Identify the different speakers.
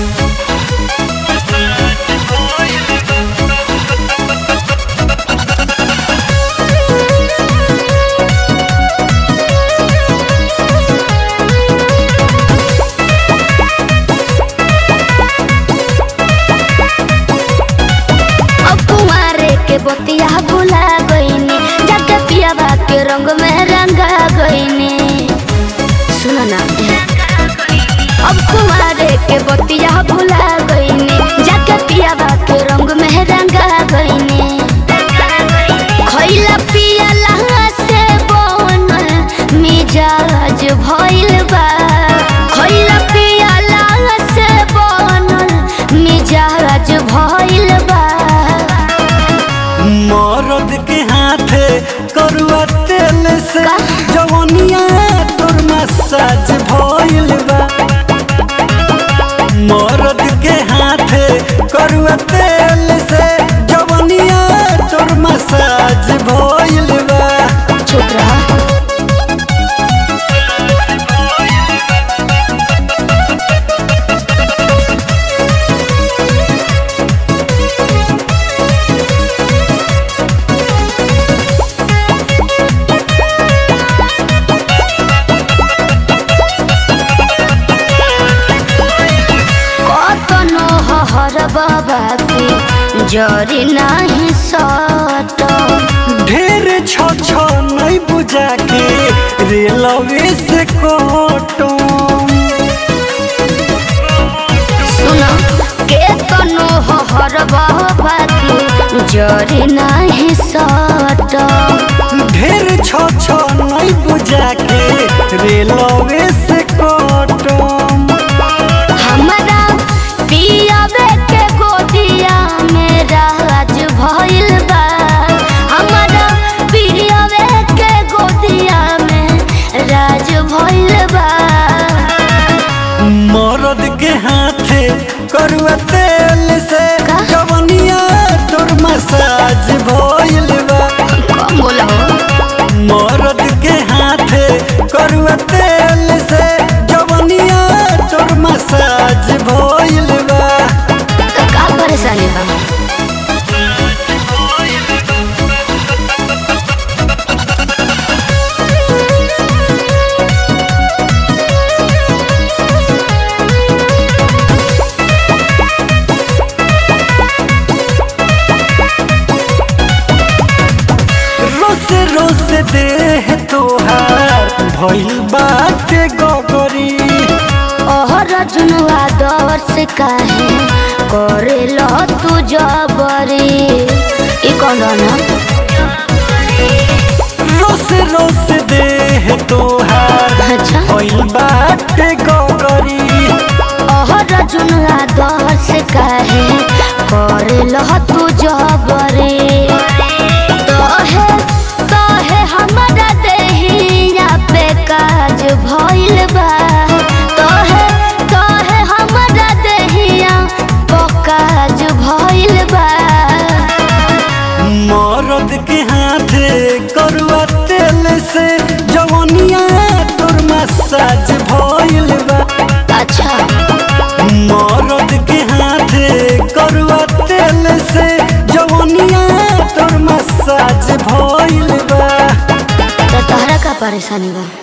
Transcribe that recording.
Speaker 1: अब कुंवारे के बतिया भुला गईनी जाके पियाबा के रंग में रंगा गईनी सुनो ना अब कुंवारे के बतिया भुला गईनी जाके पियाबा के रंग में रंगा गईनी खइला पियला से बनल मिजाज भइल बा खइला पियला से बनल मिजाज भइल बा
Speaker 2: मरद के हाथे करुआ तेल से
Speaker 1: का?
Speaker 2: जवनिया तोर मसाज भइल बा मरद के हाथे करुआ तेल से जवनिया तोर मसाज भइल बा
Speaker 1: चुप रहा कतनो हर बाबा के जरी नाही सट
Speaker 2: ढेर छ छ नहीं बुझा के रेलवे से कोटम
Speaker 1: सुन केतनो हर बाबा के जरी नाही सट
Speaker 2: ढेर छ छ नहीं बुझा के रेलवे से कोटम
Speaker 1: हमरा पियाबे के गोदिया में राज भइल बा हमरा पियाबे के गोदिया में राज भइल बा
Speaker 2: मरद के हाथे करुआ तेल से
Speaker 1: का?
Speaker 2: जवनिया तोर मसाज भइल बा
Speaker 1: कम बोला हो
Speaker 2: मरद के हाथे करुआ तेल से जवनिया तोर मसाज भइल बा
Speaker 1: तो का परेशानी बा
Speaker 2: रोस रोस देह तोहार भइल बाटे गगरी
Speaker 1: ओहर जुनुआ दौर से काहे करे लो तू जबरी ई कौन ना
Speaker 2: रोस रोस देह तोहार
Speaker 1: अच्छा
Speaker 2: भइल बाटे गगरी
Speaker 1: ओहर जुनुआ दौर से काहे करे लो तू जबरी तोहे तोहे हमरा देहिया पे काज भइल बा तोहे तोहे हमरा देहिया पे काज भइल बा
Speaker 2: मरद के हाथे करुआ तेल से जवनिया तोर मसाज भइल बा
Speaker 1: अच्छा
Speaker 2: मरद के हाथे करुआ तेल से जवनिया तोर मसाज भइल बा
Speaker 1: तो तोहरा का परेशानी बा